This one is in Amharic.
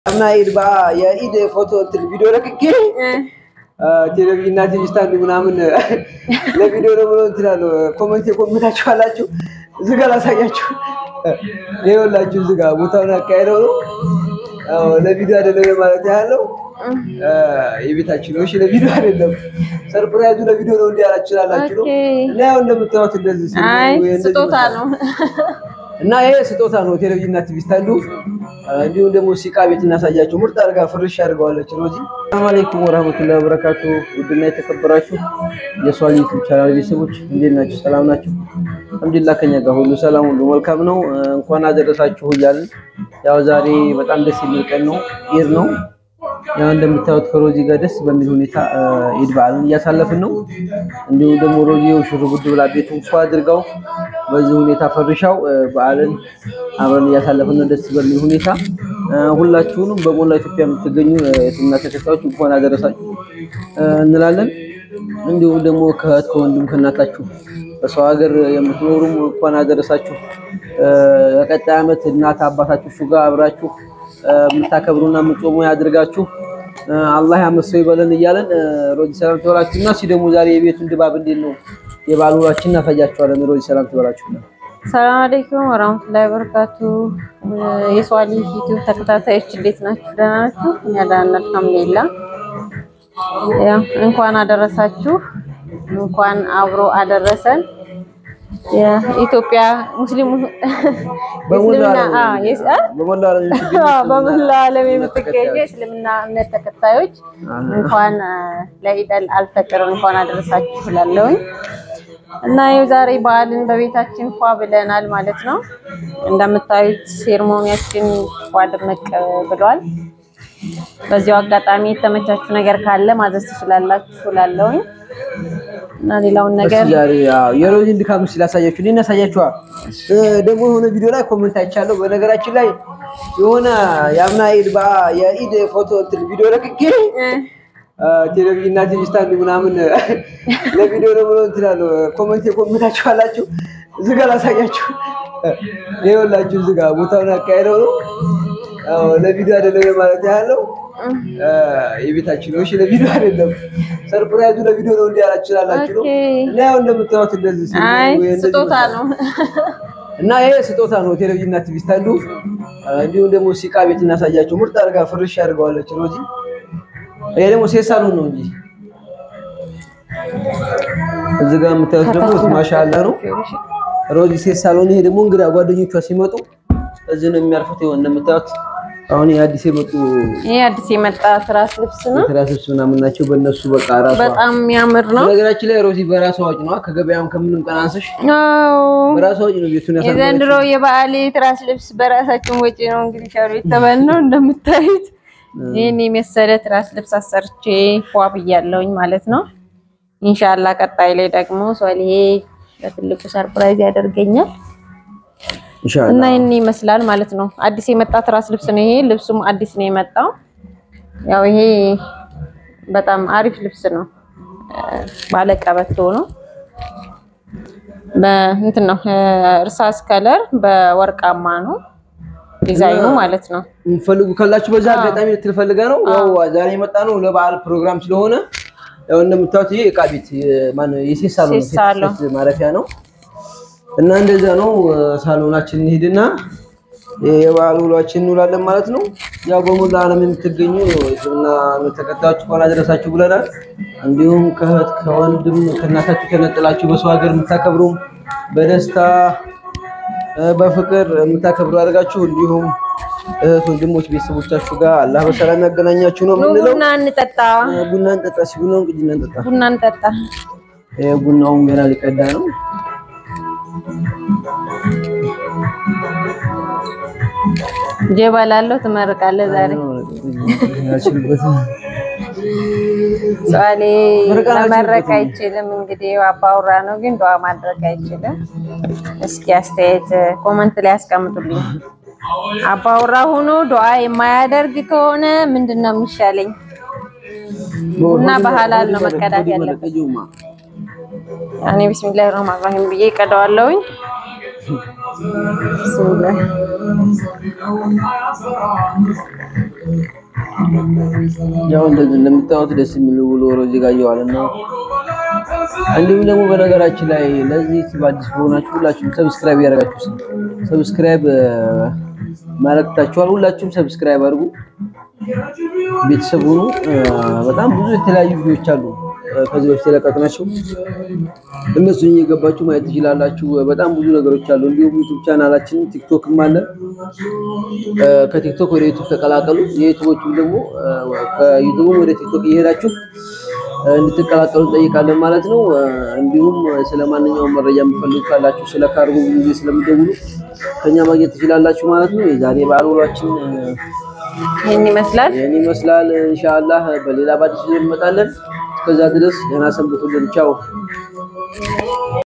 እና ኢድ ባ የኢድ ፎቶ እንትን ቪዲዮ ለቅቄ ቴሌቪዥን እና ቲቪ ስታንድ ምናምን ለቪዲዮ ነው ብሎ እንትን አለው። ኮመንት የኮመንታችሁ አላችሁ እዚህ ጋር ላሳያችሁ። ይኸውላችሁ እዚህ ጋር ቦታውን አካሄደው ነው አዎ፣ ለቪዲዮ አይደለም ማለት ያለው የቤታችን ነው። እሺ ለቪዲዮ አይደለም፣ ሰርፕራይዙ ለቪዲዮ ነው እንዲህ ያላችሁ ላላችሁ ነው። ኦኬ። እና ያው እንደምታዩት እንደዚህ ሲል አይ ወይ እንደዚህ ስጦታ ይመስላል። ነው። እና ይሄ ስጦታ ነው። ቴሌቪዥን እና ቲቪ ስታንዱ እንዲሁም ደግሞ ሲቃ ቤት እናሳያቸው። ምርጥ አድርጋ ፍርሽ አድርገዋለች ሮዚ። ሰላም አለይኩም ወራህመቱላሂ ወበረካቱ። ውድና የተከበራችሁ የሷል ዩቲዩብ ቻናል ቤተሰቦች እንዴት ናችሁ? ሰላም ናችሁ? አልሐምዱሊላህ ከኛ ጋር ሁሉ ሰላም ሁሉ መልካም ነው። እንኳን አደረሳችሁ እያልን ያው ዛሬ በጣም ደስ የሚል ቀን ነው፣ ኢድ ነው። ያው እንደምታዩት ከሮዚ ጋር ደስ በሚል ሁኔታ ኢድ በዓልን እያሳለፍን ነው። እንዲሁም ደግሞ ሮዚ ሽር ጉድ ብላ ቤቱን ፏ አድርጋው በዚህ ሁኔታ ፈርሻው በዓልን አብረን እያሳለፍን ነው ደስ በሚል ሁኔታ። ሁላችሁንም በሞላ ኢትዮጵያ የምትገኙ የእስልምና ተከታዮች እንኳን አደረሳችሁ እንላለን። እንዲሁም ደግሞ ከእህት ከወንድም ከእናታችሁ በሰው ሀገር የምትኖሩም እንኳን አደረሳችሁ። በቀጣይ ዓመት እናት አባታችሁ ጋር አብራችሁ የምታከብሩና የምትጾሙ ያድርጋችሁ። አላህ ያመሰው ይበለን እያለን ሮዚ ሰላም ትበላችሁና እስኪ ደግሞ ዛሬ የቤቱን ድባብ እንዴት ነው የበዓል ውሏችን እናሳያችኋለን። ሮዚ ሰላም ትበላችሁና ሰላም አለይኩም ወራህመቱላሂ ወበረካቱ። የሷሊ ዩቲዩብ ተከታታዮች እንዴት ናችሁ? ደህና ናችሁ? እኛ ደህና ነን አልሐምዱሊላህ። ያው እንኳን አደረሳችሁ፣ እንኳን አብሮ አደረሰን። የኢትዮጵያ ሙስሊሙ በሞላ እስልምና አ የስ አ በሞላ ዓለም የምትገኙ አዎ፣ በመላው ዓለም የምትገኙ የእስልምና እምነት ተከታዮች እንኳን ለኢደል አልፈጥር እንኳን አደረሳችሁ እላለሁኝ። እና ይኸው ዛሬ በዓልን በቤታችን ፏ ብለናል ማለት ነው። እንደምታዩት ሴርሞኒያችን ፏ ድምቅ ብሏል። በዚሁ አጋጣሚ የተመቻችሁ ነገር ካለ ማዘዝ ትችላላችሁ እላለሁኝ። እና ሌላውን ነገር እስኪ ዛሬ ያው የሮዚን ድካም እስኪ ላሳያችሁ። እኔ እናሳያችኋ ደግሞ የሆነ ቪዲዮ ላይ ኮሜንት አይቻለሁ። በነገራችን ላይ የሆነ የአምና ኢድ ባ የኢድ ፎቶ እንትን ቪዲዮ ለቅቄ ቴሌቪዥን እና ቲቪ ስታንድ ምናምን ለቪዲዮ ነው ብሎ እንትን አለው። ኮሜንት የኮሜንታችሁ አላችሁ እዚህ ጋር ላሳያችሁ። ይኸውላችሁ እዚህ ጋር ቦታውን አካሄደው ነው አዎ፣ ለቪዲዮ አይደለም ማለት ያለው የቤታችን ነው። እሺ ለቪዲዮ አይደለም፣ ሰርፕራይዙ ለቪዲዮ ነው እንዲህ ያላችሁ ላላችሁ ነው። ኦኬ። እና ያው እንደምታዩት እንደዚህ ሲል አይ ወይ እንደዚህ ስጦታ ይመስላል። ነው። እና ይሄ ስጦታ ነው። ቴሌቪዥን እና ቲቪ ስታንዱ እንዲሁም ደግሞ ሲቃ ቤት እናሳያቸው። ምርጥ አድርጋ ፍርሽ አድርገዋለች ሮዚ። ይሄ ደግሞ ሴት ሳሎን ነው እንጂ እዚህ ጋር የምታዩት ደግሞ ማሻአላ ነው ሮዚ ሴት ሳሎን። ይሄ ደግሞ እንግዳ ጓደኞቿ ሲመጡ እዚህ ነው የሚያርፉት። ይኸው እንደምታዩት አሁን ይሄ አዲስ የመጡ ይሄ አዲስ የመጣ ትራስ ልብስ ነው። ትራሶች ምናምን ናቸው። በእነሱ በቃ ራሷ በጣም የሚያምር ነው። ነገራችን ላይ ሮዚ በራሷ ወጪ ነው ከገበያም ከምንም ቀን አንሰሽ አዎ በራሷ ወጪ ነው ቤቱን ያሳመረችው። የዘንድሮ የበዓል ትራስ ልብስ በራሳችን ወጪ ነው እንግዲህ ሻሉ የተባልነው እንደምታዩት ይህን የመሰለ ትራስ ልብስ አሰርቼ ፏ ብያለሁኝ ማለት ነው። ኢንሻአላ ቀጣይ ላይ ደግሞ ሶሊሄ በትልቁ ሰርፕራይዝ ያደርገኛል እና ኢንሻአላህ ይህን ይመስላል ማለት ነው። አዲስ የመጣ ትራስ ልብስ ነው ይሄ። ልብሱም አዲስ ነው የመጣው። ያው ይሄ በጣም አሪፍ ልብስ ነው። ባለቀበቶ ነው። በእንትን ነው እርሳስ ከለር በወርቃማ ነው ዲዛይኑ ማለት ነው። የምትፈልጉ ካላችሁ በዛ አጋጣሚ ልትፈልገ ነው። ያው ዛሬ የመጣ ነው ለበዓል ፕሮግራም ስለሆነ ያው እንደምታዩት ይሄ እቃ ቤት ማነው የሴት ሳሎን ነው፣ ሴት ሳሎን። ሴት ማረፊያ ነው እና እንደዛ ነው። ሳሎናችን እንሂድና የበዓል ውሏችን እንውላለን ማለት ነው። ያው በሙሉ ዓለም የምትገኙ የእስልምና እምነት ተከታዮች እንኳን አደረሳችሁ ብለናል። እንዲሁም ከእህት ከወንድም ከእናታችሁ ተነጥላችሁ በሰው ሀገር የምታከብሩም በደስታ በፍቅር የምታከብሩ አድርጋችሁ እንዲሁም እህት ወንድሞች ቤተሰቦቻችሁ ጋር አላህ በሰላም ያገናኛችሁ ነው ኑ የምንለው። ቡና እንጠጣ፣ ቡና እንጠጣ፣ ሲ ቡናውን ቅጅ እንጠጣ። ቡና እንጠጣ። ይሄ ቡናውን ገና ሊቀዳ ነው። ጀባ ላለው ትመርቃለህ ዛሬ ሷሌ መመረቅ አይችልም። እንግዲህ አባውራ ነው ግን ዱዓ ማድረግ አይችልም። እስኪ አስተያየት ኮመንት ላይ ያስቀምጡልኝ። አባውራ ሆኖ ዱዓ የማያደርግ ከሆነ ምንድን ነው የሚሻለኝ? ቡና በሐላል ነው መቀዳት ያለበት። እኔ ቢስሚላህ ረህማን ረሂም ብዬ ቀዳዋለሁኝ። ቢስሚላህ ያው እንደዚህ እንደምታዩት ደስ የሚል ውሎ እዚህ ጋር እየዋለ ነው። እንዲሁም ደግሞ በነገራችን ላይ ለዚህ አዲስ ከሆናችሁ ሁላችሁም ሰብስክራይብ ያደርጋችሁ ሰብስክራይብ ማለክታችኋል። ሁላችሁም ሰብስክራይብ አድርጉ፣ ቤተሰብ ሁኑ። በጣም ብዙ የተለያዩ ቪዲዮዎች አሉ ከዚህ በፊት የለቀቅናቸው እነሱን እየገባችሁ ማየት ትችላላችሁ። በጣም ብዙ ነገሮች አሉ። እንዲሁም ዩቲዩብ ቻናላችን ቲክቶክም አለ። ከቲክቶክ ወደ ዩቲዩብ ተቀላቀሉ። የዩቲዩቦቹም ደግሞ ከዩቲዩብም ወደ ቲክቶክ እየሄዳችሁ እንድትቀላቀሉ እንጠይቃለን ማለት ነው። እንዲሁም ስለ ማንኛውም መረጃ የምትፈልጉ ካላችሁ ስለ ካርጎ ብዙ ጊዜ ስለምደውሉ ከኛ ማግኘት ትችላላችሁ ማለት ነው። የዛሬ በዓል ውሏችን ይህን ይመስላል። ይህን ይመስላል። ኢንሻአላህ በሌላ ባዲስ እንመጣለን። እስከዛ ድረስ ደህና ሰንብቱልን። ቻው